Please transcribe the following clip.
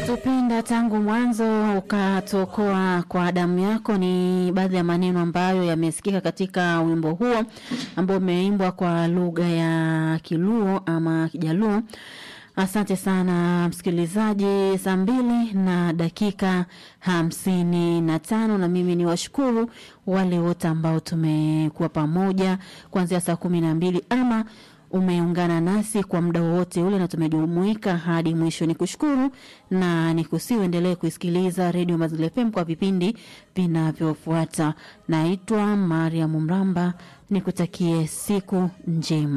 Umetupenda tangu mwanzo ukatuokoa kwa damu yako, ni baadhi ya maneno ambayo yamesikika katika wimbo huo ambao umeimbwa kwa lugha ya Kiluo ama Kijaluo. Asante sana msikilizaji, saa mbili na dakika hamsini na tano na mimi ni washukuru wale wote ambao tumekuwa pamoja kuanzia saa kumi na mbili ama umeungana nasi kwa muda wowote ule na tumejumuika hadi mwisho. Ni kushukuru na nikusihi uendelee kuisikiliza redio Mazingira FM kwa vipindi vinavyofuata. Naitwa Mariam Mramba, nikutakie siku njema.